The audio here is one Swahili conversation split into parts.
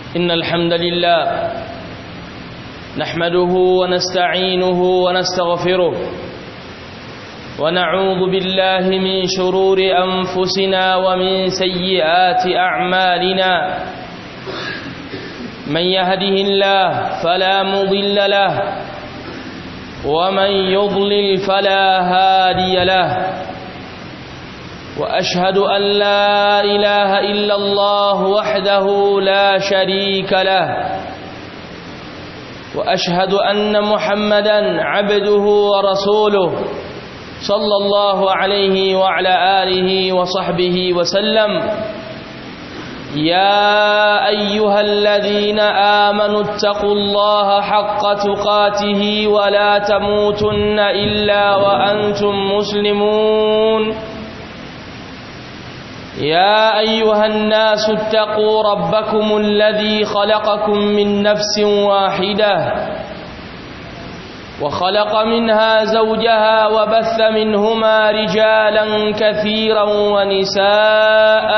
إن الحمد لله نحمده ونستعينه ونستغفره ونعوذ بالله من شرور أنفسنا ومن سيئات أعمالنا من يهده الله فلا مضل له ومن يضلل فلا هادي له وأشهد أن لا إله إلا الله وحده لا شريك له وأشهد أن محمدا عبده ورسوله صلى الله عليه وعلى آله وصحبه وسلم يا أيها الذين آمنوا اتقوا الله حق تقاته ولا تموتن إلا وأنتم مسلمون يا أيها الناس اتقوا ربكم الذي خلقكم من نفس واحدة وخلق منها زوجها وبث منهما رجالا كثيرا ونساء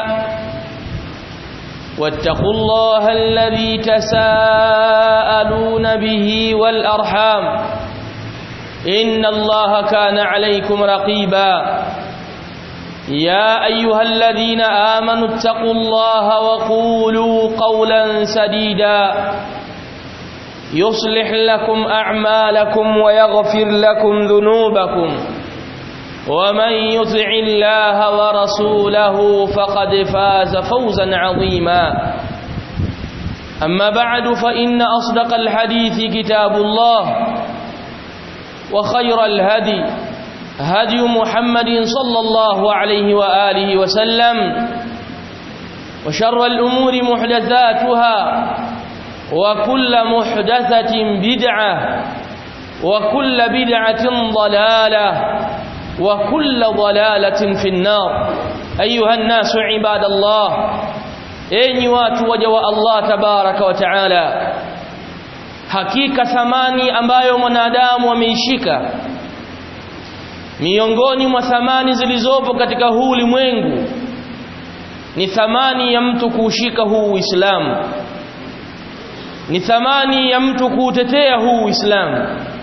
واتقوا الله الذي تساءلون به والأرحام إن الله كان عليكم رقيبا يا أيها الذين آمنوا اتقوا الله وقولوا قولا سديدا يصلح لكم أعمالكم ويغفر لكم ذنوبكم ومن يطع الله ورسوله فقد فاز فوزا عظيما أما بعد فإن أصدق الحديث كتاب الله وخير الهدي هدي محمد صلى الله عليه وآله وسلم وشر الأمور محدثاتها وكل محدثة بدعة وكل بدعة ضلالة وكل ضلالة في النار أيها الناس عباد الله أين واتوجوا الله تبارك وتعالى hakika thamani ambayo mwanadamu ameishika miongoni mwa thamani zilizopo katika huu ulimwengu ni thamani ya mtu kuushika huu Uislamu ni thamani ya mtu kuutetea huu Uislamu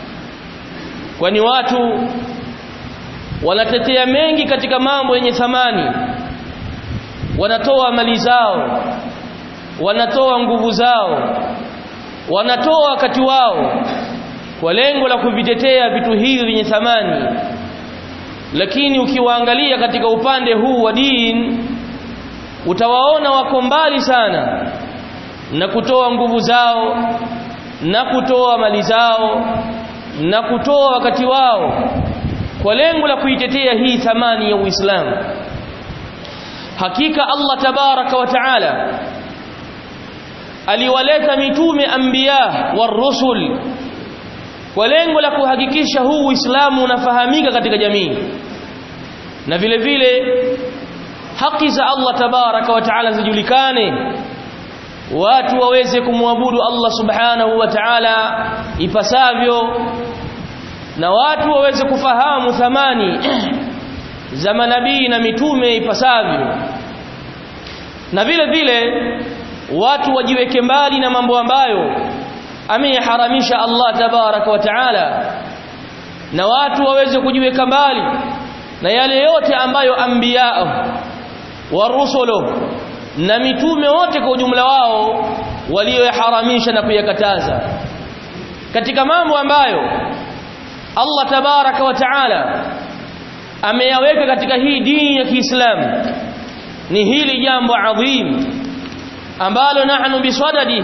kwani watu wanatetea mengi katika mambo yenye thamani wanatoa mali zao wanatoa nguvu zao wanatoa wakati wao kwa lengo la kuvitetea vitu hivi vyenye thamani lakini ukiwaangalia katika upande huu wa dini utawaona wako mbali sana na kutoa nguvu zao na kutoa mali zao na kutoa wakati wao kwa lengo la kuitetea hii thamani ya Uislamu hakika Allah tabaraka wa taala aliwaleta mitume anbiya warusul kwa lengo la kuhakikisha huu Uislamu unafahamika katika jamii na vile vile haki za Allah tabaraka wa taala zijulikane watu waweze kumwabudu Allah subhanahu wa ta'ala ipasavyo na watu waweze kufahamu thamani za manabii na mitume ipasavyo na vile vile watu wajiweke mbali na mambo ambayo ameyaharamisha Allah tabaraka wa taala na watu waweze kujiweka mbali na yale yote ambayo anbiya wa rusulu na mitume wote kwa ujumla wao walioyaharamisha na kuyakataza katika mambo ambayo Allah tabaraka wa taala ameyaweka katika hii dini ya Kiislamu ni hili jambo adhim ambalo nahnu biswadadi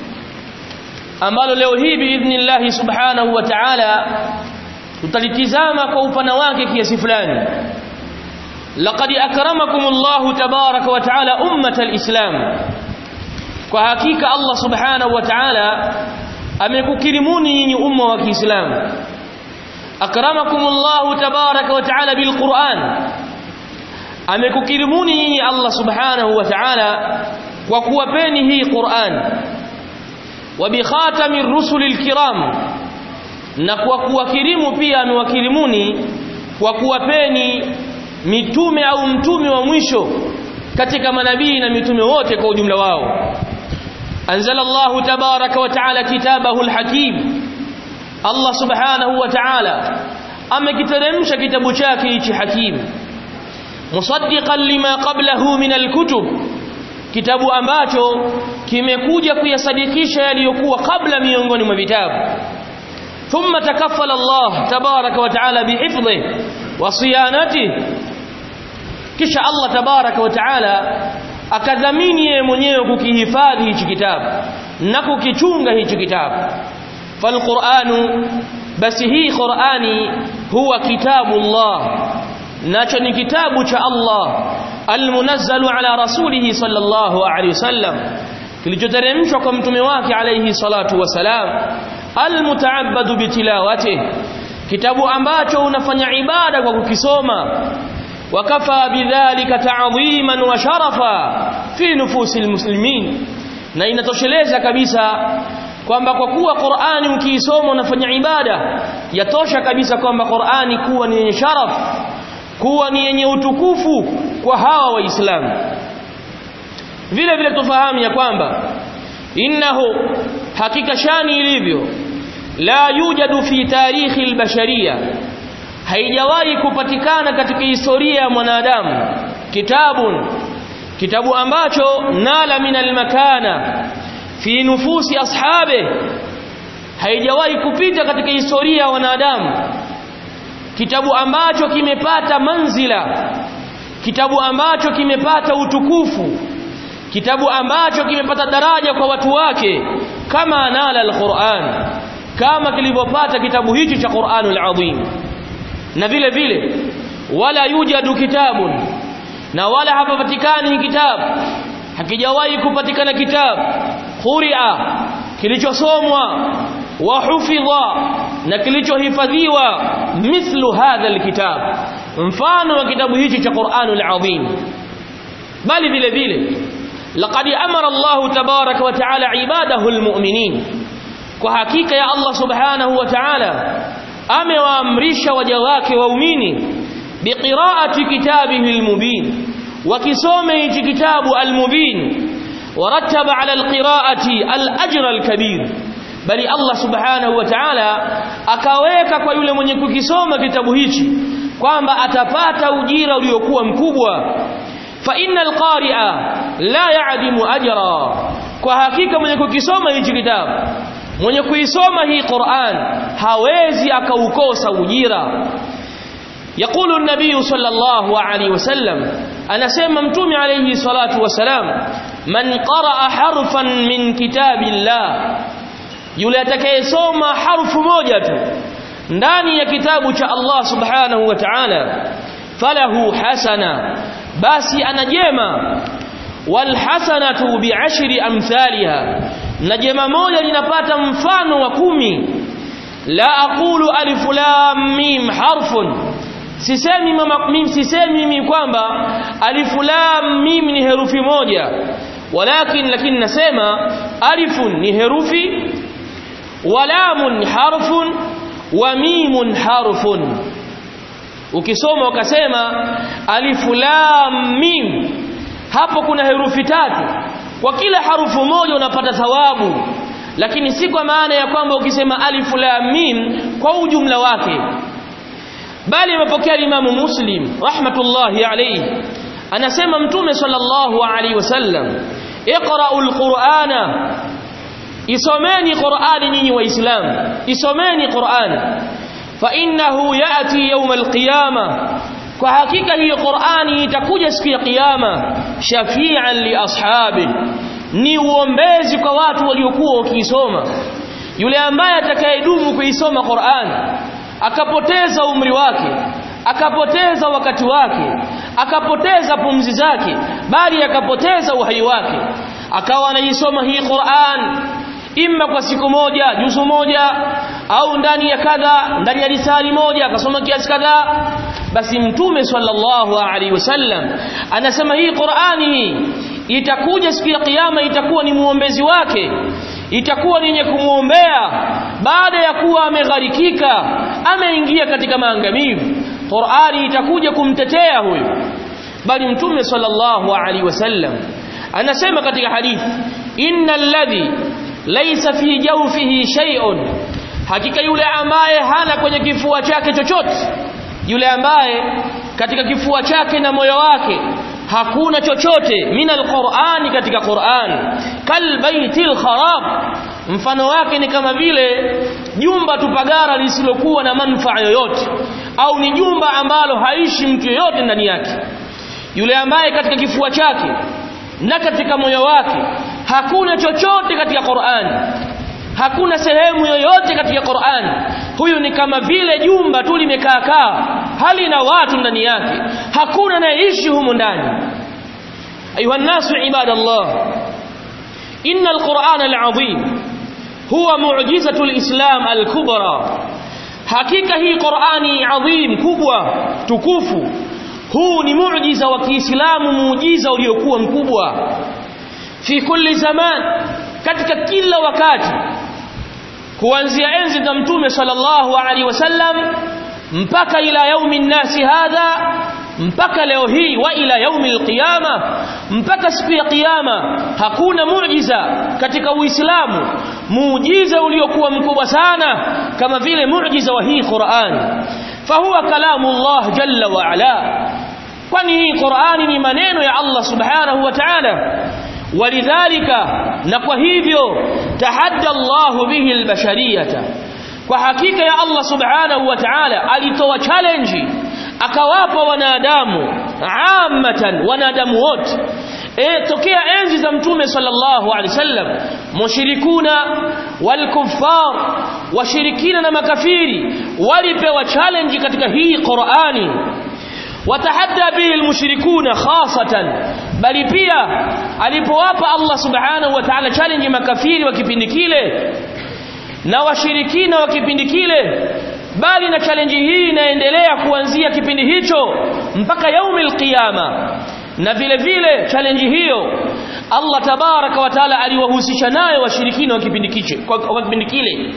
ambalo leo hii biidhnillah subhanahu wa ta'ala tutalitizama kwa upana wake kiasi fulani laqad akramakum Allah tabaraka wa ta'ala ummat alislam kwa hakika Allah subhanahu wa ta'ala amekukirimuni nyinyi umma wa Kiislamu akramakum Allah tabaraka wa ta'ala bilquran amekukirimuni nyinyi Allah subhanahu wa ta'ala kwa kuwapeni hii Qur'an wa bi khatamir rusulil kiram na kwa kuwakirimu pia amewakirimuni kwa kuwapeni mitume au mtume wa mwisho katika manabii na mitume wote kwa ujumla wao أنزل الله تبارك وتعالى كتابه الحكيم الله سبحانه وتعالى أما كترمش كتاب شاكي حكيم مصدقا لما قبله من الكتب kitabu ambacho kimekuja kuyasadikisha yaliyokuwa kabla miongoni mwa vitabu thumma takaffala Allah tabaraka wa taala bihifdhi wa siyanati kisha Allah tabaraka wa taala akadhamini yeye mwenyewe kukihifadhi hichi kitabu na kukichunga hichi kitabu falquranu basi hii qurani huwa kitabu Allah nacho ni kitabu cha Allah almunazzalu ala rasulih sallallahu alaihi wasallam kilichoteremshwa kwa mtume wake alayhi salatu wasalam almutaabbadu bitilawati kitabu ambacho unafanya ibada kwa kukisoma wakafa bidhalika ta'dhiman wa sharafa fi nufusil muslimin na inatosheleza kabisa kwamba kwa kuwa Qur'ani ukiisoma unafanya ibada yatosha kabisa kwamba Qur'ani kuwa ni yenye sharaf kuwa ni yenye utukufu kwa hawa waislamu vile vile tufahamu ya kwamba innahu hakika shani ilivyo la yujadu fi tarikhi albashariya haijawahi kupatikana katika historia ya mwanadamu kitabun kitabu ambacho nala min almakana fi nufusi ashabe haijawahi kupita katika historia ya wanadamu kitabu ambacho kimepata manzila kitabu ambacho kimepata utukufu kitabu ambacho kimepata daraja kwa watu wake kama nala alquran kama kilivyopata kitabu hichi cha Qur'anul Azim na vile vile wala yujadu kitabun na wala hapapatikani kitabu hakijawahi kupatikana kitabu quri'a kilichosomwa wa hufidha na kilichohifadhiwa mithlu hadha alkitab mfano wa kitabu hichi cha Qur'anul Azim bali vile vile laqad amara Allah tabaraka wa taala ibadahu almu'minin kwa hakika ya Allah subhanahu wa ta'ala amewaamrisha waja wake waumini biqiraati kitabihi almubin wakisome hichi kitabu almubin warattaba ala alqiraati alajra alkabir bali Allah subhanahu wa ta'ala akaweka kwa yule mwenye kukisoma kitabu hichi kwamba atapata ujira uliokuwa mkubwa fa innal qari'a la ya'dimu ajra kwa hakika mwenye kukisoma hichi kitabu mwenye kuisoma hii Qur'an hawezi akaukosa ujira يقول النبي صلى الله عليه وسلم أنا سيما متومي عليه الصلاة والسلام من قرأ حرفا من كتاب الله yule atakayesoma harfu moja tu ndani ya kitabu cha Allah subhanahu wa ta'ala falahu hasana basi ana jema wal hasanatu bi'ashri amthaliha na jema moja linapata mfano wa kumi la aqulu alif lam mim harfun sisemi mama mim sisemi mimi kwamba alif lam mim ni herufi moja walakin lakini nasema alifun ni herufi walamun harfun wa mimun harfun ukisoma ukasema alifu lam mim hapo kuna herufi tatu kwa kila harufu moja unapata thawabu lakini si kwa maana ya kwamba ukisema alifu lam mim kwa ujumla wake bali amepokea Imamu Muslim rahmatullahi alayhi anasema mtume sallallahu alayhi wasallam iqra'ul qur'ana isomeni qur'ani nyinyi waislamu isomeni qur'ani fa innahu yati yawm alqiyama kwa hakika hiyo qur'ani itakuja siku ya kiyama shafi'an li ashabi ni uombezi kwa watu waliokuwa wakiisoma yule ambaye atakayedumu kuisoma qur'ani akapoteza umri wake akapoteza wakati wake akapoteza pumzi zake bali akapoteza uhai wake akawa anaisoma hii Qur'an imma kwa siku moja juzu moja au ndani ya kadha ndani ya risali moja akasoma kiasi kadhaa basi mtume sallallahu alaihi wasallam anasema hii Qur'ani itakuja siku ya kiyama itakuwa ni muombezi wake itakuwa ni yenye kumwombea baada ya kuwa amegharikika ameingia katika maangamivu Qur'ani itakuja kumtetea huyo bali mtume sallallahu alaihi wasallam anasema katika hadithi innal ladhi laysa fi jawfihi shay'un hakika yule ambaye hana kwenye kifua chake chochote yule ambaye katika kifua chake na moyo wake hakuna chochote min alqur'ani katika Qur'an kal baitil kharab mfano wake ni kama vile jumba tupagara lisilokuwa na manufaa yoyote au ni jumba ambalo haishi mtu yoyote ndani yake yule ambaye katika kifua chake na katika moyo wake hakuna chochote katika Qur'an hakuna sehemu yoyote katika Qur'an huyu ni kama vile jumba tu limekaa kaa hali na watu ndani yake hakuna anayeishi humo ndani ayuha nasu ibadallah inna alquran alazim huwa mu'jizatu alislam alkubra hakika hii qurani adhim kubwa tukufu huu ni muujiza wa Kiislamu muujiza uliokuwa mkubwa fi kulli zaman katika kila wakati kuanzia enzi za mtume sallallahu alaihi wasallam mpaka ila yaumi nnasi hadha mpaka leo hii wa ila yaumi alqiyama mpaka siku ya kiyama hakuna muujiza katika uislamu muujiza uliokuwa mkubwa sana kama vile muujiza wa hii Qur'an fahuwa kalamu Allah jalla wa ala kwani hii Qur'ani ni maneno ya Allah subhanahu wa ta'ala walidhalika na kwa hivyo tahadda Allah bihi albashariyata kwa hakika ya Allah subhanahu wa ta'ala alitoa challenge akawapa wanadamu ammatan wanadamu wote e, tokea enzi za mtume sallallahu alaihi wasallam mushrikuna walkuffar washirikina na makafiri walipewa challenge katika hii Qur'ani watahadda bihi almushrikuna khasatan bali pia alipowapa Allah subhanahu wa ta'ala challenge makafiri wa kipindi kile na washirikina wa kipindi kile bali na challenge hii inaendelea kuanzia kipindi hicho mpaka yaumil qiyama na vile vile challenge hiyo Allah tabaraka wa taala aliwahusisha nayo washirikina wa kipindi kiche kwa kipindi kile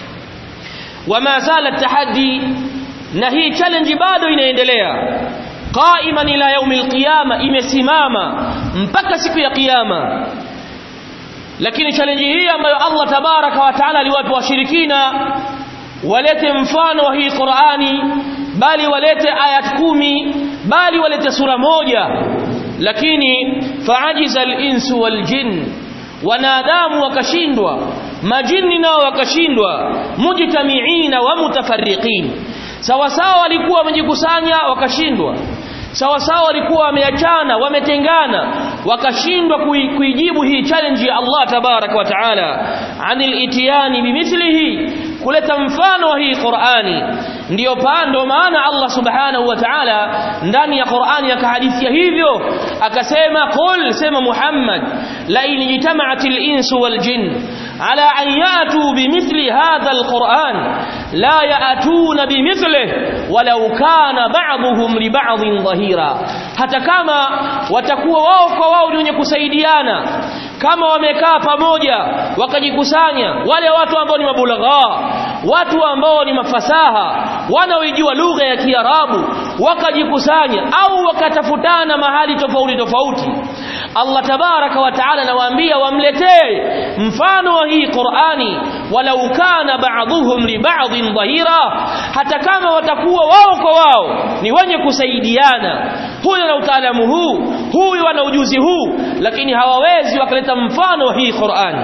wama zala tahaddi na hii challenge bado inaendelea qaiman ila yaumil qiyama imesimama mpaka siku ya kiyama lakini challenge hii ambayo Allah tabaraka wa taala aliwapa washirikina walete mfano wa hii Qur'ani bali walete ayat kumi bali walete sura moja lakini faajiza al-insu wal-jinn wanadamu wakashindwa majini nao wakashindwa mujtamiina wa mutafarriqin sawa sawa walikuwa wamejikusanya wakashindwa sawa sawa walikuwa wameachana wametengana wakashindwa kuijibu hii challenge ya Allah tabarak wa taala anil itiyani bimithlihi kuleta mfano wa hii Qur'ani ndiyo pando maana Allah subhanahu wa ta'ala ndani ya Qur'ani akahadithia hivyo akasema qul sema Muhammad la in jitama'atil insu wal jinn ala an yatu bimithli hadha alquran la yatuna bimithlihi walau kana ba'dhum li ba'dhin dhahira hata kama watakuwa wao kwa wao ni wenye kusaidiana kama wamekaa pamoja wakajikusanya wale watu ambao ni mabulagha watu ambao ni mafasaha wanaoijua lugha ya Kiarabu wakajikusanya au wakatafutana mahali tofauti tofauti Allah tabaraka wa taala anawaambia wamletee mfano wa hii Qur'ani walau kana ba'dhuhum li ba'dhin dhahira hata kama watakuwa wao kwa wao ni wenye kusaidiana huyu ana utaalamu huu huyu ana ujuzi huu lakini hawawezi wakaleta mfano wa hii Qur'ani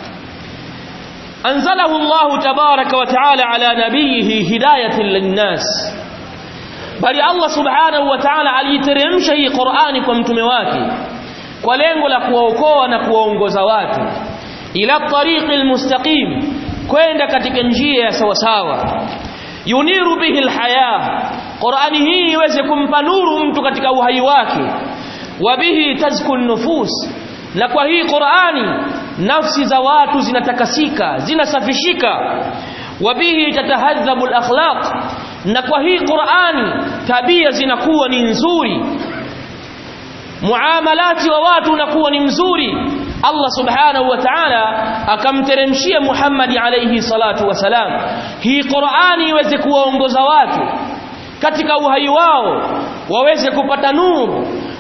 أنزله الله تبارك وتعالى على نبيه هداية للناس bali Allah subhanahu wa ta'ala aliiteremsha hii Qur'ani kwa mtume wake kwa lengo la kuwaokoa na kuwaongoza watu ila tariqil mustaqim kwenda katika njia ya sawa sawa yuniru bihi alhaya Qur'ani hii iweze kumpa nuru mtu katika uhai wake wa bihi tazkun nufus na kwa hii Qur'ani nafsi za watu zinatakasika zinasafishika wabihi tatahadhabu akhlaq na kwa hii Qur'ani tabia zinakuwa ni nzuri muamalati wa watu unakuwa ni mzuri Allah subhanahu wa ta'ala akamteremshia Muhammad alayhi salatu wasalam hii Qur'ani iweze kuwaongoza watu katika uhai wao waweze kupata nuru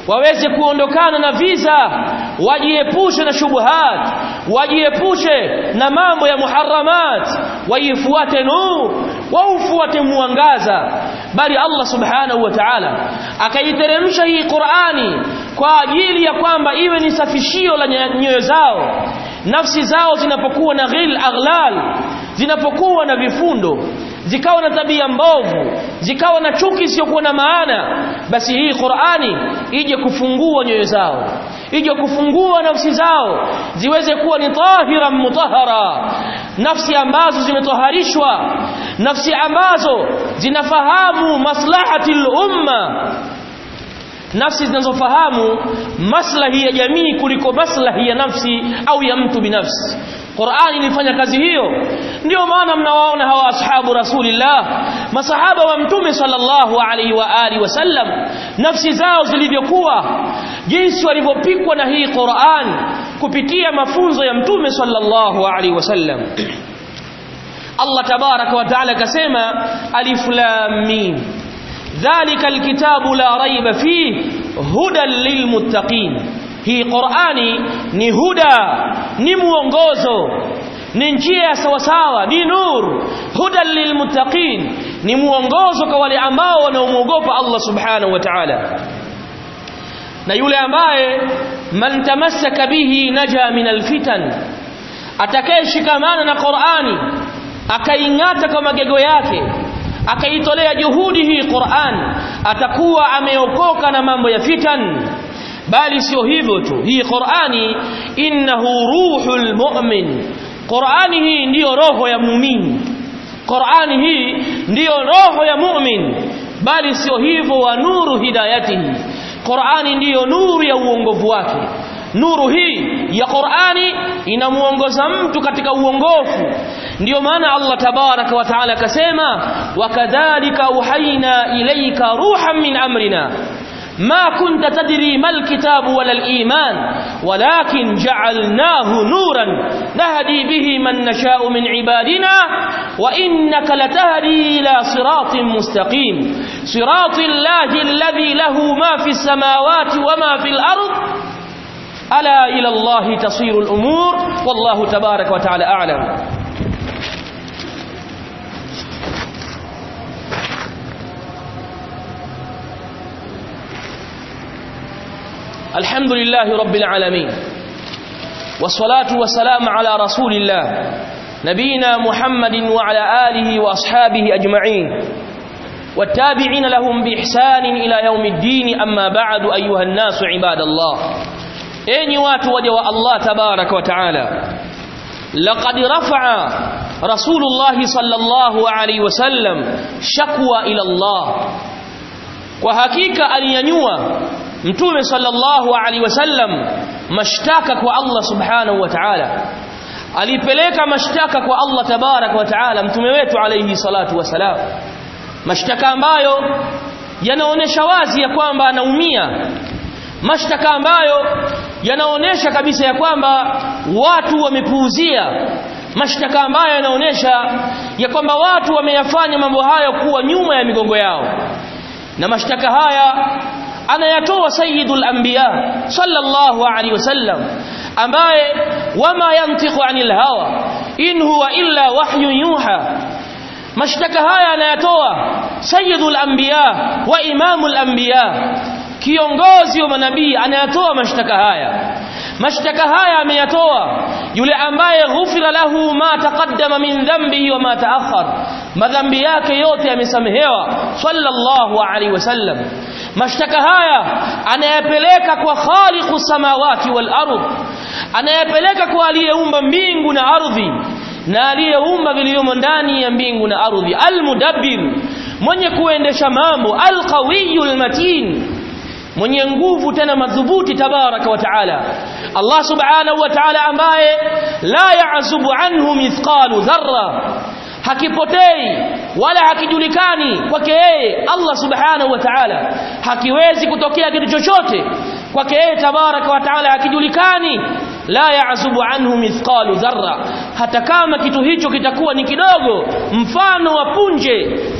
waweze kuondokana na visa wajiepushe na shubuhat wajiepushe na mambo ya muharramat waifuate nur waufuate mwangaza bali Allah subhanahu wa ta'ala akaiteremsha hii Qur'ani kwa ajili ya kwamba iwe ni safishio la nyoyo zao nafsi zao zinapokuwa na ghil aghlal zinapokuwa na vifundo zikawa na tabia mbovu zikawa na chuki isiyokuwa na maana basi hii Qur'ani ije kufungua nyoyo zao ije kufungua nafsi zao ziweze kuwa ni tahira mutahara nafsi ambazo zimetoharishwa nafsi ambazo zinafahamu maslahati umma nafsi zinazofahamu maslahi ya jamii kuliko maslahi ya nafsi au ya mtu binafsi Qur'ani ilifanya kazi hiyo ndio maana mnawaona hawa ashabu rasulillah masahaba wa mtume sallallahu alaihi wa alihi wasallam nafsi zao zilivyokuwa jinsi walivyopikwa na hii Qur'an kupitia mafunzo ya mtume sallallahu alaihi wasallam Allah tabaraka wa taala akasema alif lam mim dhalika alkitabu la raiba fihi hudan lilmuttaqin hii Qur'ani ni huda ni muongozo ni njia ya sawasawa ni nur hudan lilmuttaqin ni muongozo kwa wale ambao wanaomuogopa Allah subhanahu wa ta'ala na yule ambaye man tamassaka bihi naja min alfitan atakayeshikamana na Qur'ani akaingata kwa magego yake akaitolea juhudi hii Qur'an atakuwa ameokoka na mambo ya fitan bali sio hivyo tu hii Qur'ani innahu ruhul mu'min Qur'ani hii ndiyo roho ya muumini Qur'ani hii ndiyo roho ya mu'min bali sio hivyo wa nuru hidayatihi Qur'ani ndiyo nuru ya uongovu wake nuru hii ya Qur'ani inamuongoza mtu katika uongofu ndiyo maana Allah tabaraka wa taala akasema wakadhalika uhaina ilayka ruhan min amrina ما كنت تدري ما الكتاب ولا الإيمان ولكن جعلناه نورا نهدي به من نشاء من عبادنا وإنك لتهدي إلى صراط مستقيم صراط الله الذي له ما في السماوات وما في الأرض ألا إلى الله تصير الأمور والله تبارك وتعالى أعلم الحمد لله رب العالمين والصلاة والسلام على رسول الله نبينا محمد وعلى آله وأصحابه أجمعين والتابعين لهم بإحسان إلى يوم الدين أما بعد أيها الناس عباد الله أين واتوجه الله تبارك وتعالى لقد رفع رسول الله صلى الله عليه وسلم شكوى إلى الله وحقيقة أن ينوى mtume sallallahu alaihi wasallam mashtaka kwa Allah subhanahu wa ta'ala alipeleka mashtaka kwa Allah tabarak wa ta'ala mtume wetu alaihi salatu wasalam mashtaka ambayo yanaonesha wazi ya kwamba anaumia mashtaka ambayo yanaonesha kabisa ya kwamba watu wamepuuzia mashtaka ambayo yanaonesha ya kwamba watu wameyafanya mambo hayo kuwa nyuma ya migongo yao na mashtaka haya anayatoa sayyidul anbiya sallallahu alaihi wasallam ambaye wama yantiqu anil hawa in huwa illa wahyun yuha mashtaka haya anayatoa sayyidul anbiya wa imamul anbiya kiongozi wa manabii anayatoa mashtaka haya mashtaka haya ameyatoa yule ambaye ghufira lahu ma taqaddama min dhanbihi wa ma ta'akhkhar madhambi yake yote yamesamehewa sallallahu alaihi wasallam mashtaka haya anayapeleka kwa khaliqu samawati wal ardh anayapeleka kwa aliyeumba mbingu na ardhi na aliyeumba vilivyomo ndani ya mbingu na ardhi almudabbir mwenye kuendesha mambo alqawiyul matin mwenye nguvu tena madhubuti tabaraka wa taala Allah subhanahu wa ta'ala ambaye la ya'zubu anhu mithqalu dharra hakipotei wala hakijulikani kwake yeye Allah subhanahu wa ta'ala hakiwezi kutokea kitu chochote kwake yeye tabaraka wa ta'ala hakijulikani la ya'zubu anhu mithqalu dharra hata kama kitu hicho kitakuwa ni kidogo mfano wa punje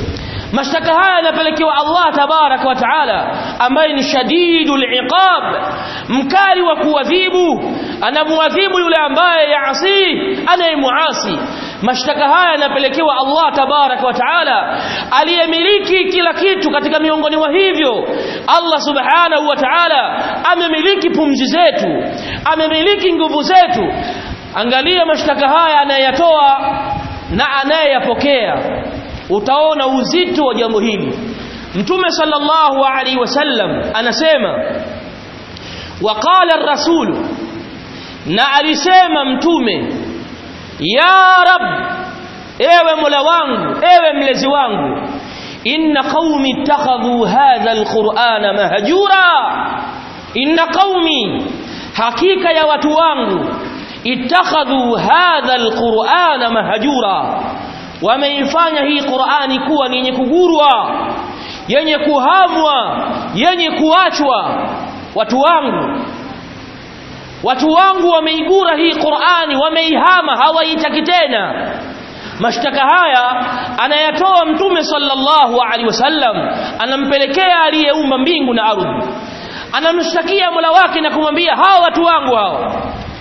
mashtaka haya yanapelekewa Allah tabaraka wa taala ambaye ni shadidul iqab mkali wa kuadhibu anamuadhibu yule ambaye yaasi anayemuasi mashtaka haya yanapelekewa Allah tabaraka wa taala aliyemiliki kila kitu katika miongoni mwa hivyo Allah subhanahu wa taala amemiliki pumzi zetu amemiliki nguvu zetu angalia mashtaka haya anayeyatoa na anayeyapokea utaona uzito wa jambo hili mtume sallallahu alaihi wasallam anasema waqala ar-rasul na alisema mtume ya rab ewe mola wangu ewe mlezi wangu inna qaumi ittakhadhu hadha alqur'ana mahjura inna qaumi hakika ya watu wangu ittakhadhu hadha alqur'ana mahjura wameifanya hii Qur'ani kuwa ni yenye kugurwa yenye kuhamwa yenye kuachwa watu wangu watu wangu wameigura hii Qur'ani wameihama hawaitaki tena mashtaka haya anayatoa mtume sallallahu alaihi wasallam anampelekea aliyeumba mbingu na ardhi anamshtakia Mola wake na kumwambia hawa watu wangu hao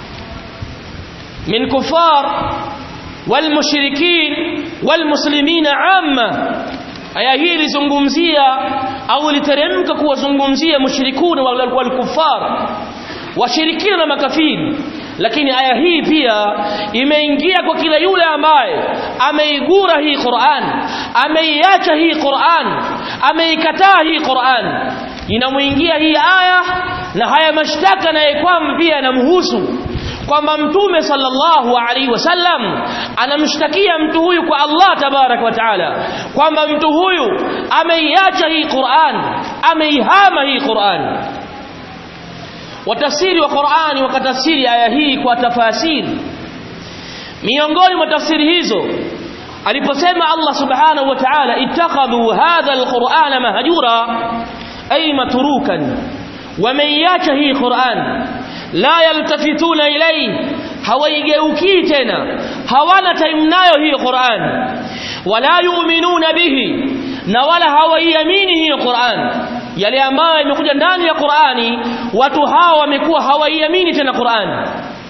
min kufar والمشركين والمسلمين عامة aya hii ilizungumzia au iliteremka kuwazungumzia mushrikuna wal kuffar washirikina na makafiri lakini aya hii pia imeingia kwa kila yule ambaye ameigura hii Qur'an ameiacha hii Qur'an ameikataa hii Qur'an inamuingia hii aya na haya mashtaka naye kwamba pia yanamhusu kwamba mtume sallallahu alaihi wasallam anamshtakia mtu huyu kwa Allah tabarak wa taala kwamba mtu huyu ameiacha hii Qur'an ameihama hii Qur'an watafsiri wa Qur'ani wakatafsiri aya hii kwa tafasiri miongoni mwa tafsiri hizo aliposema Allah subhanahu wa ta'ala ittakhadhu hadha alqur'ana mahjura ay matrukan wameiacha hii Qur'an la yaltafituna ilayhi hawaigeukii tena hawana time nayo hii Qur'an wala yu'minuna bihi na wala hawaiamini hii Qur'an yale ambayo imekuja ndani ya Qur'ani watu hawa wamekuwa hawaiamini tena Qur'an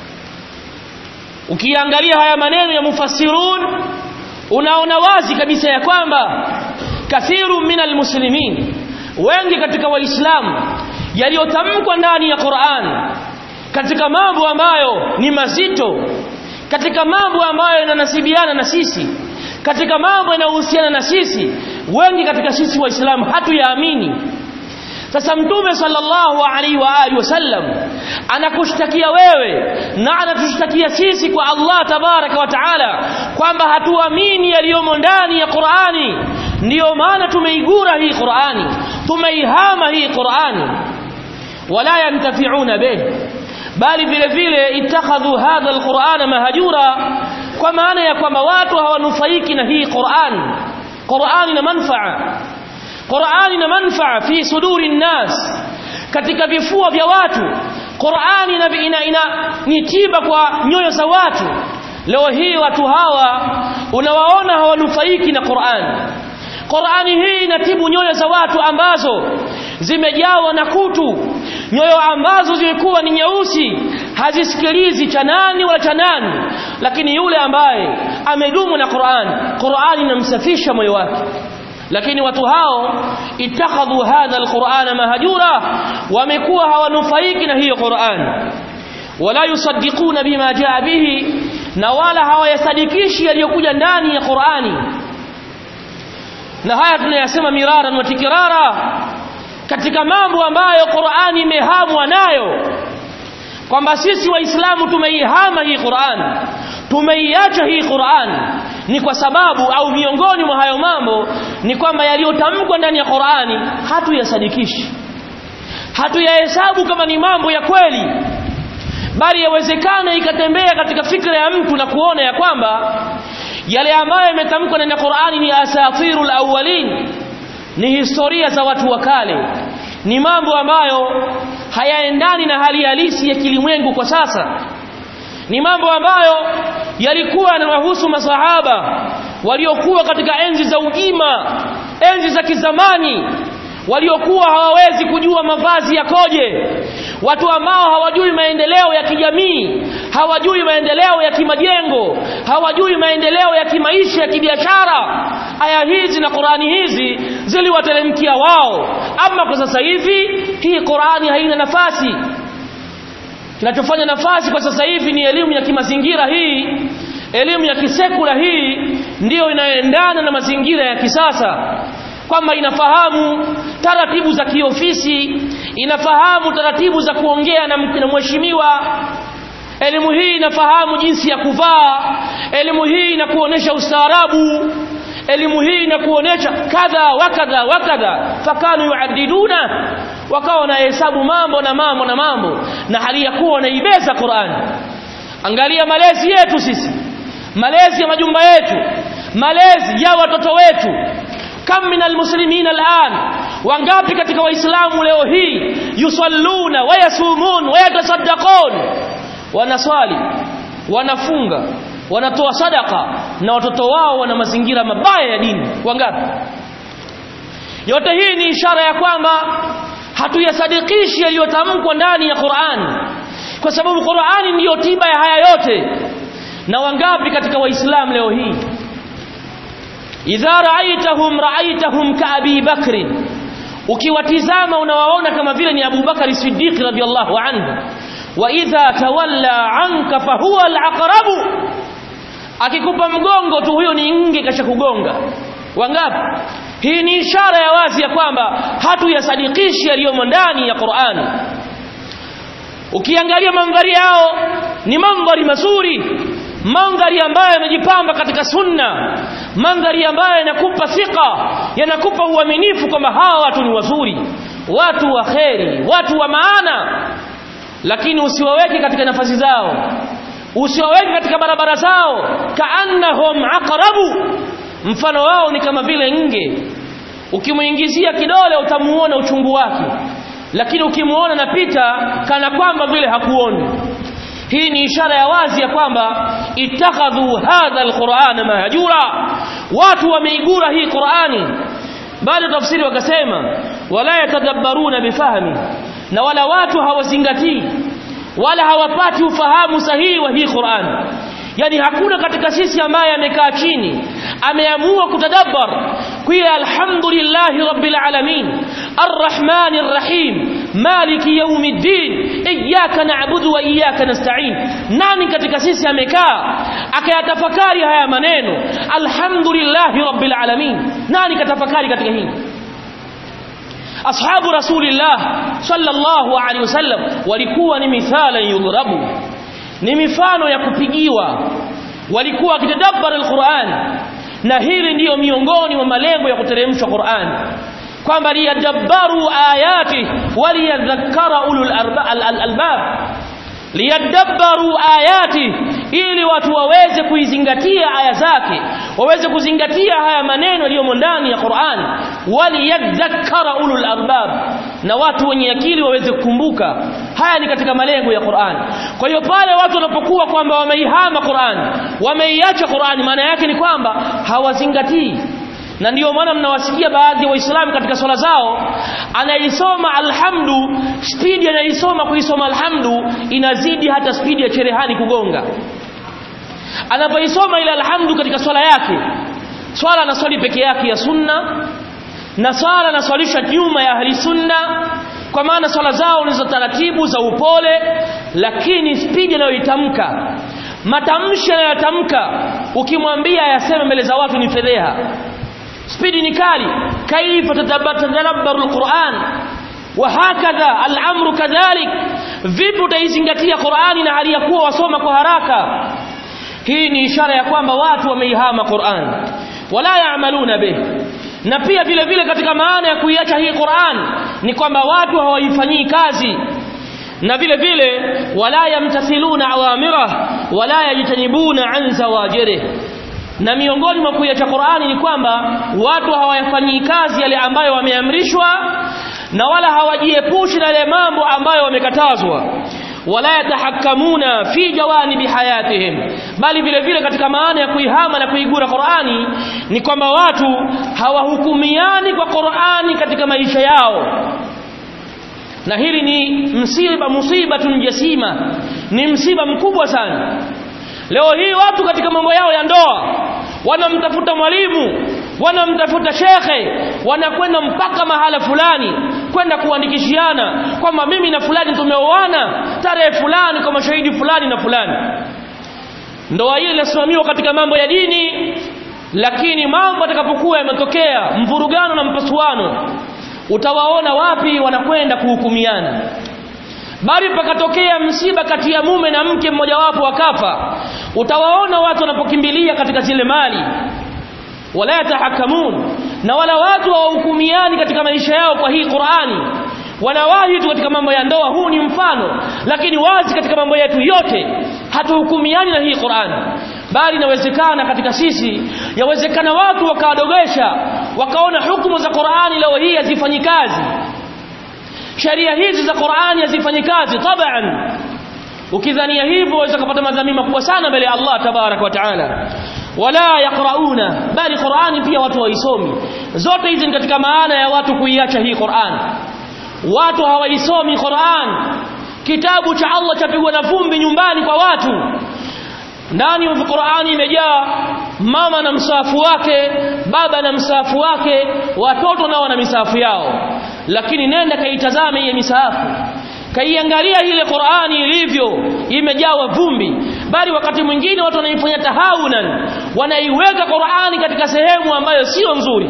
ukiangalia haya maneno ya mufassirun unaona wazi kabisa ya kwamba kathiru minal muslimin wengi katika waislamu yaliyotamkwa ndani ya Qur'an katika mambo ambayo ni mazito katika mambo ambayo yananasibiana na sisi katika mambo yanayohusiana na sisi wengi katika sisi waislamu hatuyaamini sasa mtume sallallahu alaihi wa alihi wasallam anakushtakia wewe na anatushtakia sisi kwa Allah tabaraka wa taala kwamba hatuamini yaliyomo ndani ya Qur'ani ndiyo maana tumeigura hii Qur'ani tumeihama hii Qur'ani wala yantafi'una bih bali vile vile ittakhadhu hadha alqur'ana mahjura kwa maana ya kwamba watu hawanufaiki na hii Qur'an Qur'an ina manfaa Qur'an ina manfaa fi suduri nnas katika vifua vya watu Qur'an ina, ina, ina ni tiba kwa nyoyo za watu leo hii watu hawa unawaona hawanufaiki na Qur'an Qur'ani hii inatibu nyoyo za watu ambazo zimejawa na kutu nyoyo ambazo zilikuwa ni nyeusi hazisikilizi cha nani wala cha nani lakini yule ambaye amedumu na Qur'an Qur'an inamsafisha moyo wake lakini watu hao itakhadhu hadha alqur'ana mahjura wamekuwa hawanufaiki na hiyo Qur'an wala yusaddiquna bima jaa bihi na wala hawayasadikishi yaliyokuja ndani ya Qur'ani na haya tunayasema mirara na tikirara katika mambo ambayo Qur'ani imehamwa nayo kwamba sisi waislamu tumeihama hii Qur'an tumeiacha hii Qur'an ni kwa sababu au miongoni mwa hayo mambo ni kwamba yaliyotamkwa ndani ya Qur'ani hatuyasadikishi hatuyahesabu kama ni mambo ya kweli bali yawezekana ikatembea katika fikra ya mtu na kuona ya kwamba yale ambayo yametamkwa ndani ya Qur'ani ni asatirul awwalin ni historia za watu wa kale ni mambo ambayo hayaendani na hali halisi ya kilimwengu kwa sasa ni mambo ambayo yalikuwa yanawahusu masahaba waliokuwa katika enzi za ujima enzi za kizamani waliokuwa hawawezi kujua mavazi yakoje watu ambao hawajui maendeleo ya kijamii hawajui maendeleo ya kimajengo hawajui maendeleo ya kimaisha ya kibiashara aya hizi na Qurani hizi ziliwateremkia wao ama kwa sasa hivi hii Qurani haina nafasi kinachofanya nafasi kwa sasa hivi ni elimu ya kimazingira hii elimu ya kisekula hii ndiyo inayoendana na mazingira ya kisasa kwamba inafahamu taratibu za kiofisi inafahamu taratibu za kuongea na na mheshimiwa elimu hii inafahamu jinsi ya kuvaa elimu hii inakuonesha ustaarabu elimu hii inakuonesha kadha wakadha wakadha fakanu yuaddiduna wakawa wanahesabu mambo na mambo na mambo na hali ya kuwa wanaibeza Qur'an angalia malezi yetu sisi malezi ya majumba yetu malezi ya watoto wetu kam min almuslimina al'an wangapi katika waislamu leo hii yusalluna wayasumun wayatasaddaqun wanaswali wanafunga wanatoa sadaka na watoto wao wana mazingira mabaya ya dini wangapi yote hii ni ishara ya kwamba hatuyasadikishi yaliyotamkwa ndani ya Qur'an kwa sababu Qur'ani ndiyo tiba ya haya yote na wangapi katika waislamu leo hii idha ra'aitahum ra'aitahum ka abi bakr ukiwatizama unawaona kama vile ni Abu Bakari Siddiq radhiyallahu anhu wa idha tawalla anka fahuwa al-aqrabu akikupa mgongo tu huyo ni nge kasha kugonga wangapi hii ni ishara ya wazi ya kwamba hatuyasadikishi yaliyomo ndani ya Qur'ani ukiangalia mandhari yao ni mandhari mazuri mandhari ambayo yamejipamba katika sunna mandhari ambayo yanakupa thika yanakupa uaminifu kwamba hawa watu ni wazuri watu wa kheri watu wa maana lakini usiwaweke katika nafasi zao usiwaweke katika barabara zao kaannahum aqrabu mfano wao ni kama vile nge ukimuingizia kidole utamuona uchungu wake lakini ukimuona napita kana kwamba vile hakuoni hii ni ishara ya wazi ya kwamba ittakhadhu hadha alqur'ana mahjura watu wameigura hii qur'ani bali tafsiri wakasema wala yatadabbaruna bifahmi na wala watu hawazingatii wala hawapati ufahamu sahihi wa hii qur'ani yani hakuna katika sisi ambaye amekaa chini ameamua kutadabbar kuya alhamdulillahi rabbil alamin arrahmanir rahim maliki yawmiddin iyyaka na'budu wa iyyaka nasta'in nani katika sisi amekaa akayatafakari haya maneno alhamdulillahi rabbil alamin nani katafakari katika hili ashabu rasulillah sallallahu alaihi wasallam walikuwa ni mithala yudhrabu ni mifano ya kupigiwa walikuwa wakitadabbara alquran na hili ndiyo miongoni mwa malengo ya kuteremshwa Qur'an kwamba liyadabbaru ayati waliyadhakkara ulul albab liyadabbaru ayati ili watu waweze kuizingatia aya zake waweze kuzingatia haya maneno yaliyomo ndani ya Qur'an waliyadhakkara ulul albab na watu wenye akili waweze kukumbuka haya ni katika malengo ya Qur'an kwa hiyo pale watu wanapokuwa kwamba wameihama Qur'an wameiacha Qur'an maana yake ni kwamba hawazingatii na ndiyo maana mnawasikia baadhi ya waislamu katika swala zao anaisoma alhamdu spidi anaisoma kuisoma alhamdu inazidi hata spidi ya cherehani kugonga anapoisoma ile alhamdu katika swala yake swala anaswali peke yake ya sunna na swala anaswalisha nyuma ya ahli sunna kwa maana swala zao ni za taratibu za upole lakini spidi anayoitamka matamshi anayotamka ukimwambia yaseme mbele za watu ni fedheha spidi ni kali kaifa tatadabbaru alquran wa hakadha al'amru kadhalik vipi utaizingatia qurani na hali ya kuwa wasoma kwa haraka hii ni ishara ya kwamba watu wameihama Qur'an wala yaamaluna bih na pia vile vile katika maana ya kuiacha hii Qur'an ni kwamba watu hawaifanyii kazi na vile vile wala yamtathiluna awamira wala yajtanibuna an zawajirih na miongoni mwa kuiacha Qur'ani ni kwamba watu hawayafanyii kazi yale ambayo wameamrishwa na wala hawajiepushi na yale mambo ambayo wamekatazwa wala yatahakkamuna fi jawanibi hayatihim bali vile vile katika maana ya kuihama na kuigura Qur'ani ni kwamba watu hawahukumiani kwa Qur'ani katika maisha yao na hili ni msiba musibatun jasima ni msiba mkubwa sana leo hii watu katika mambo yao ya ndoa wanamtafuta mwalimu wanamtafuta shekhe wanakwenda mpaka mahala fulani kwenda kuandikishiana kwamba mimi na fulani tumeoana tarehe fulani kwa mashahidi fulani na fulani ndoa hii inasimamiwa katika mambo ya dini lakini mambo atakapokuwa yametokea mvurugano na mpasuano utawaona wapi wanakwenda kuhukumiana bali pakatokea msiba kati ya mume na mke mmojawapo akafa utawaona watu wanapokimbilia katika zile mali wala yatahakamun na wala watu hawahukumiani katika maisha yao kwa hii Qur'ani wanawahi tu katika mambo ya ndoa huu ni mfano lakini wazi katika mambo yetu yote hatuhukumiani na hii Qur'ani bali inawezekana katika sisi yawezekana watu wakawadogesha wakaona hukumu za Qur'ani leo hii hazifanyi kazi sheria hizi za Qur'ani hazifanyi kazi taban ukidhania hivyo waweza kupata madhambi makubwa sana mbele ya Allah tabarak wa taala wala yaqrauna bali Qur'ani pia watu waisomi zote hizi ni katika maana ya watu kuiacha hii Qur'ani watu hawaisomi Qur'an kitabu cha Allah chapigwa na vumbi nyumbani kwa watu ndani ya Qur'ani imejaa mama na msafu wake baba na msafu wake watoto nao na misafu yao lakini nenda kaitazame ile misafu kaiangalia ile Qur'ani ilivyo imejawa vumbi bali wakati mwingine watu wanaifanya tahawunan wanaiweka Qur'ani katika sehemu ambayo sio nzuri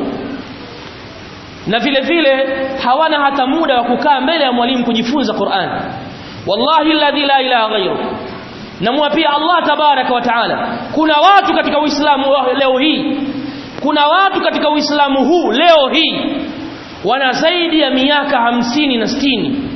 na vile vile hawana hata muda wa kukaa mbele ya mwalimu kujifunza Qur'an wallahi alladhi la ilaha ghayru namwapia Allah tabaraka wa taala kuna watu katika Uislamu leo hii kuna watu katika Uislamu huu leo hii wana zaidi ya miaka hamsini na sitini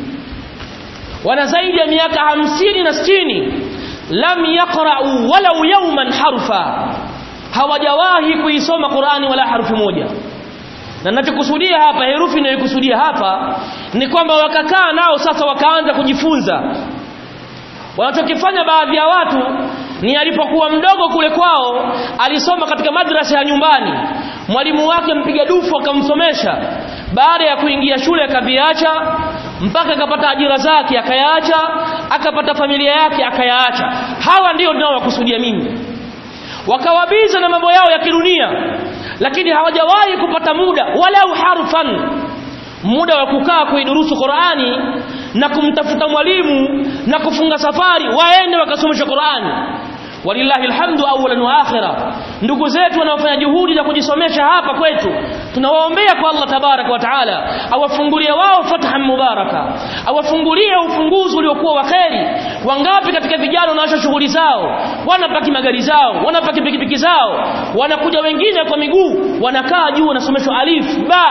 wana zaidi ya miaka hamsini na sitini lam yaqra'u walau yawman harfa hawajawahi kuisoma Qur'ani wala harfu moja na ninachokusudia hapa herufi ninayokusudia hapa ni kwamba wakakaa nao sasa wakaanza kujifunza wanachokifanya baadhi ya watu ni alipokuwa mdogo kule kwao alisoma katika madrasa ya nyumbani mwalimu wake mpiga dufu akamsomesha baada ya kuingia shule akaviacha mpaka akapata ajira zake akayaacha akapata familia yake akayaacha hawa ndio ninaowakusudia mimi wakawabiza na mambo yao ya kidunia lakini hawajawahi kupata muda walau harfan muda wa kukaa kuidurusu Qur'ani na kumtafuta mwalimu na kufunga safari waende wakasomesha Qur'ani walillahi alhamdu awwalan wa akhira ndugu zetu wanaofanya juhudi za kujisomesha hapa kwetu tunawaombea kwa Allah tabaraka wa taala awafungulie wao fathan mubaraka awafungulie ufunguzi uliokuwa wa kheri wangapi katika vijana wanaacha shughuli zao wanapaki magari zao wanapaki pikipiki zao wanakuja wengine kwa miguu wanakaa juu wanasomeshwa alif ba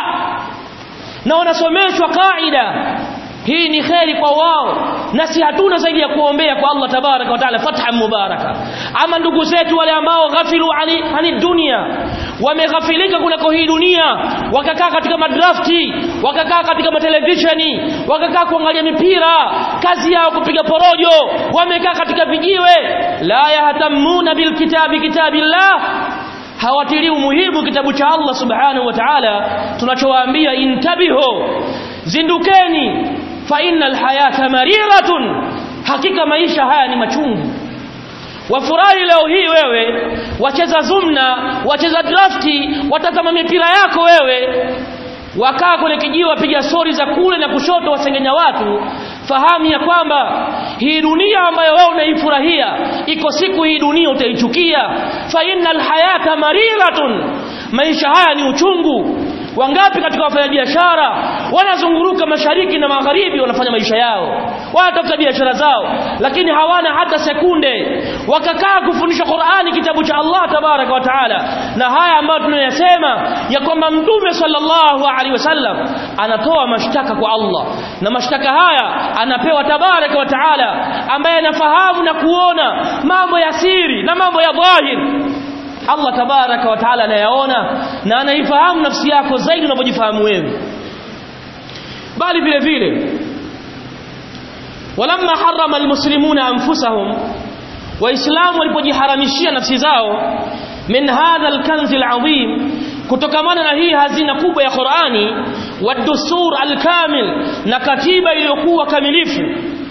na wanasomeshwa kaida hii ni kheri kwa wao na si hatuna zaidi ya kuombea kwa Allah tabaraka wa taala fatha mubaraka ama ndugu zetu wale ambao ghafilu ani, ani dunia wameghafilika kunako hii dunia wakakaa katika madrafti wakakaa katika matelevisheni wakakaa kuangalia mipira kazi yao kupiga porojo wamekaa katika vijiwe la yahtamuna bilkitabi kitabillah hawatilii umuhimu kitabu cha Allah subhanahu wa ta'ala tunachowaambia intabihu zindukeni fa innal hayata mariratun hakika maisha haya ni machungu wafurahi leo hii wewe wacheza zumna wacheza drafti watazama mipira yako wewe wakaa kwenye kijiwe wapiga stori za kule na kushoto wasengenya watu fahamu ya kwamba hii dunia ambayo wewe unaifurahia iko siku hii dunia utaichukia fa innal hayata mariratun maisha haya ni uchungu wangapi katika wafanyabiashara wanazunguruka mashariki na magharibi wanafanya maisha yao wanatafuta biashara zao lakini hawana hata sekunde wakakaa kufundisha Qur'ani kitabu cha Allah tabaraka wa taala na haya ambayo tunayasema ya kwamba mtume sallallahu alaihi wasallam anatoa mashtaka kwa Allah na mashtaka haya anapewa tabaraka wa taala ambaye anafahamu na kuona mambo ya siri na mambo ya dhahiri Allah tabaraka wa taala anayaona na anaifahamu nafsi yako zaidi unavyojifahamu wewe bali vile vile walamma harrama almuslimuna anfusahum waislamu walipojiharamishia nafsi zao min hadha alkanzi alazim kutokamana na hii hazina kubwa ya Qur'ani wadusur alkamil na katiba iliyokuwa kamilifu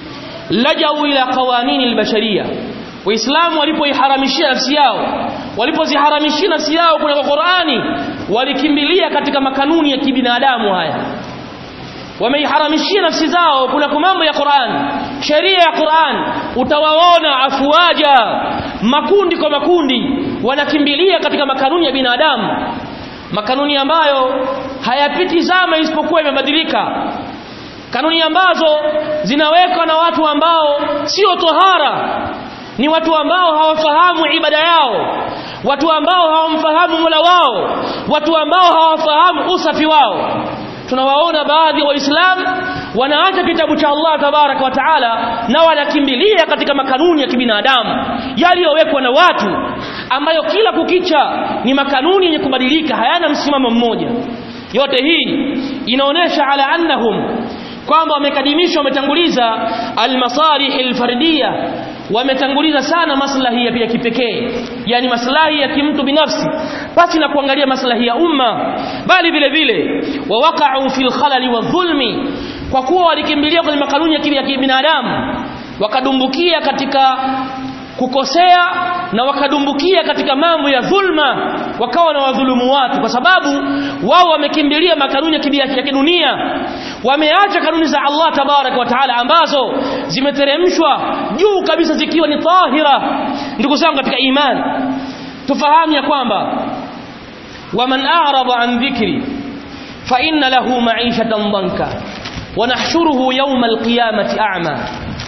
lajau ila qawanini albasharia waislamu walipoiharamishia nafsi yao walipoziharamishia nafsi yao kuna Qur'ani walikimbilia katika makanuni ya kibinadamu haya wameiharamishia nafsi zao kuna mambo ya Qur'an sheria ya Qur'an utawaona afuaja makundi kwa makundi wanakimbilia katika makanuni ya binadamu makanuni ambayo hayapiti zama isipokuwa imebadilika kanuni ambazo zinawekwa na watu ambao sio tohara ni watu ambao hawafahamu ibada yao watu ambao hawamfahamu Mola wao watu ambao hawafahamu usafi wao tunawaona baadhi ya waislamu wanaacha kitabu cha Allah tabaraka wa taala na wanakimbilia katika makanuni ya kibinadamu yaliyowekwa na watu ambayo kila kukicha ni makanuni yenye kubadilika hayana msimamo mmoja yote hii inaonesha ala annahum kwamba wamekadimishwa wametanguliza almasalih alfardiya wametanguliza sana maslahi ya kipekee yani maslahi ya kimtu binafsi pasi na kuangalia maslahi ya umma bali vile vile wawaqa'u fil khalali wadhulmi kwa kuwa walikimbilia kwenye makanuni ya kibinadamu wakadumbukia katika kukosea na wakadumbukia katika mambo ya dhulma wakawa na wadhulumu watu kwa sababu wao wamekimbilia makanuni ya kidunia wameacha kanuni za Allah tabarak wa taala ambazo zimeteremshwa juu kabisa zikiwa ni tahira ndugu zangu katika imani tufahamu ya kwamba waman a'rada an dhikri fa inna lahu ma'ishatan dhanka wa nahshuruhu yawma alqiyamati a'ma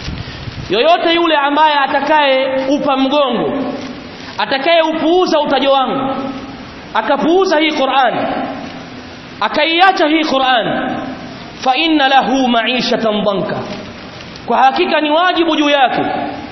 yoyote yule ambaye atakaye upa mgongo atakaye upuuza utajo wangu akapuuza hii Qur'an akaiacha hii Qur'an fa inna lahu ma'ishatan dhanka kwa hakika ni wajibu juu yake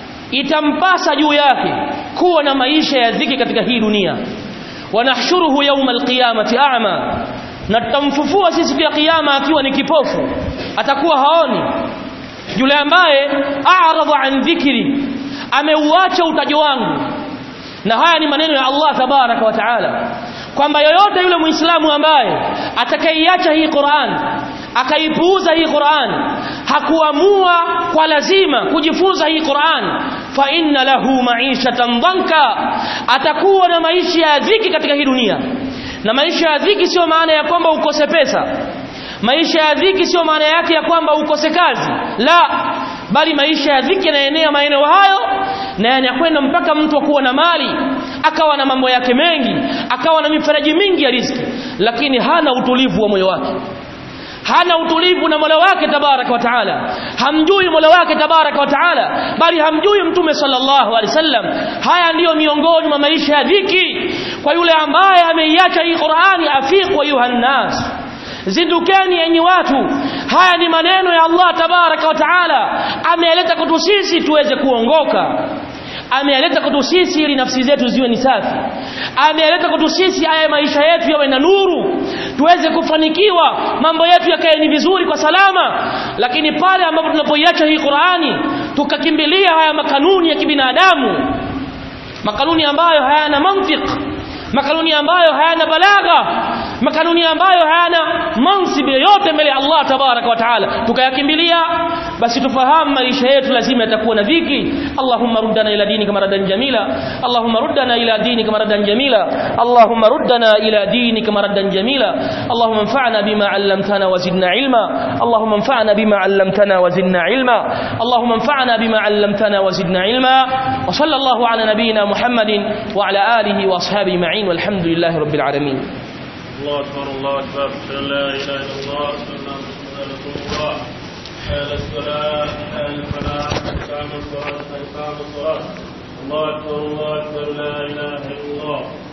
itampasa juu yake kuwa na maisha ya dhiki katika hii dunia wanahshuruhu yawma alqiyamati a'ma na tutamfufua sisi siku ya kiyama akiwa ni kipofu atakuwa haoni yule ambaye a'rada an dhikri ameuacha utajo wangu na haya ni maneno ya Allah tabaraka wa taala kwamba yoyote yule muislamu ambaye atakaiacha hii Qur'an akaipuuza hii Qur'an hakuamua kwa lazima kujifunza hii Qur'an fa inna lahu ma'ishatan dhanka atakuwa na maisha ya dhiki katika hii dunia na maisha ya dhiki sio maana ya kwamba ukose pesa maisha ya dhiki sio maana yake ya kwamba ukose kazi la bali maisha ya dhiki yanaenea maeneo hayo na yanakwenda mpaka mtu kuwa na mali akawa na mambo yake mengi akawa na mifereji mingi ya riziki lakini hana utulivu wa moyo wake hana utulivu na Mola wake tabaraka wa taala hamjui Mola wake tabaraka wa taala bali hamjui mtume sallallahu alaihi wasallam haya ndiyo miongoni mwa maisha ya dhiki kwa yule ambaye ameiacha hii Qur'ani afiqu ayuhan nas zindukeni enyi watu haya ni maneno ya Allah tabaraka wa taala ameleta kwetu sisi tuweze kuongoka ameleta kwetu sisi ili nafsi zetu ziwe ni safi ameleta kwetu sisi haya maisha yetu yawe na nuru tuweze kufanikiwa mambo yetu yakae ni vizuri kwa salama lakini pale ambapo tunapoiacha hii Qur'ani tukakimbilia haya makanuni ya kibinadamu makanuni ambayo hayana mantiki makanuni ambayo hayana balagha makanuni ambayo hayana mansibi yoyote mbele ya Allah tabaraka wa taala tukayakimbilia basi tufahamu maisha yetu lazima yatakuwa na dhiki Allahumma ruddana ila dinika maradan jamila Allahumma ruddana ila dinika maradan jamila Allahumma ruddana ila dinika maradan jamila Allahumma anfa'na bima 'allamtana wa zidna ilma Allahumma anfa'na bima 'allamtana wa zidna ilma Allahumma anfa'na bima 'allamtana wa zidna ilma wa sallallahu ala nabiyyina Muhammadin wa ala alihi wa ashabihi ma'in walhamdulillahi rabbil alamin الله أكبر الله أكبر أشهد أن لا إله إلا الله أشهد أن محمدا رسول الله حال الصلاة حال الفلاح إقام الصلاة إقام الصلاة الله أكبر الله أكبر لا إله إلا الله